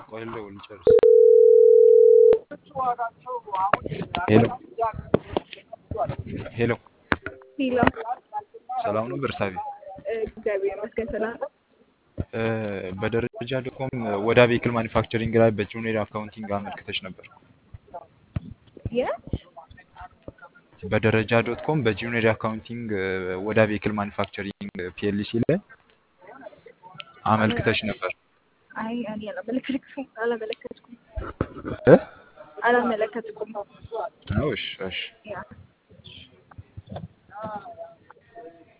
ቆይ ልደውል ልጨርስ። ሄሎ ሄሎ፣ ሄሎ ሰላም ነው በርሳቤ? እግዚአብሔር ይመስገን ሰላም ነው። እ፣ በደረጃ ዶኮም ወደ ቬክል ማኒፋክቸሪንግ ላይ በጁኒየር አካውንቲንግ አመልክተሽ ነበር። የት በደረጃ ዶት ኮም በጁኒየር አካውንቲንግ ወደ ቬክል ማኒፋክቸሪንግ ፒኤልሲ ላይ አመልክተሽ ነበር አይ እኔ አላመለከትኩም አላመለከትኩም እ? አላመለከትኩም ነው? እሺ እሺ ያ